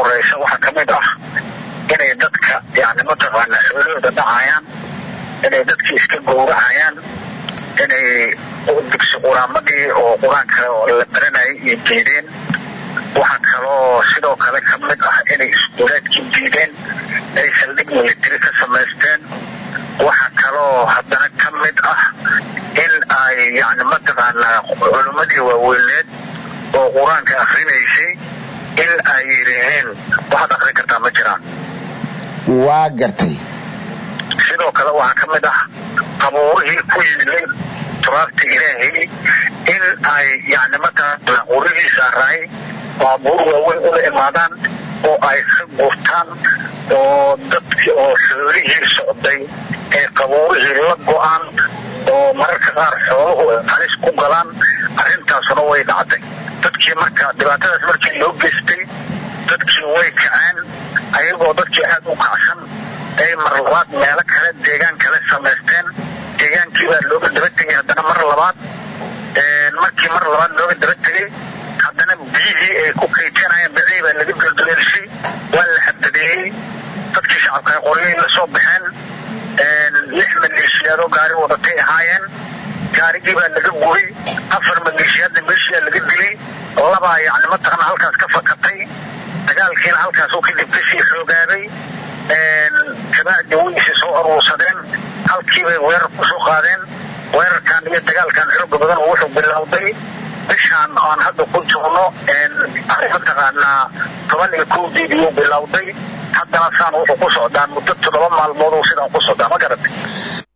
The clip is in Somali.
horeysa waxaa kamid ah inay dadka yani mataqaanaa xoolahooda dhacayaan inay dadki iska gowracayaan inay dugsi quraamadii oo qur-aanka la baranayay iyo diideen waxaa kaloo sidoo kale kamid ah inay iskuulaadkii diideen inay saldhig military ka samaysteen waxaa kaloo haddana kamid ah in ay yani mataqaanaa culimmadii waaweyneed oo qur-aanka akrinaysay in ay yidhaaheen waxaad akrin kartaa ma jiraan waa gartay sidoo kale waxaa kamid ah qabuurihii ku yimilay turaabta ilaahay in ay yani mataqaanaa qurihiisa raay baabuur waaweyn ula imaadaan oo ay ka gurtaan oo dadkii oo xoolihii socday ee qabuurihii la go-aan oo mararka qaar xooluhu ay halis ku galaan arrintaasuna way dhacday dadkii marka dhibaatadaas markii loo geystay dadkii way kaceen ayagoo dadkii aad u kacsan ay mar labaad meelo kale deegaan kale samaysteen deegaankii baa looga daba tegay haddana mar labaad markii mar labaad looga daba tegay haddana biyihii ay ku kayteenayeen bacii baa laga dulduleelshay waa la xadadeeyey dadkii shacabka qoryay la soo baxeen lix maleeshiyaadoo gaari wadatay ahaayeen gaarigii baa laga guray afar maleeshiyaadna meeshiyaa laga dilay labaa yani mataqana halkaas ka fakatay dagaalkiina halkaasuu kadib kasii xoogaaday kabacdi waysi soo aruursadeen halkiibay weerar kusoo qaadeen weerarkan iyo dagaalkan xooga badan wuxuu bilowday bishaan aan hadda ku jirno mataqaanaa toban iyo kowdeed iyuu bilowday haddana saan wuxuu ku socdaa muddo toddoba maalmood sidaan ku socdaa ma garatay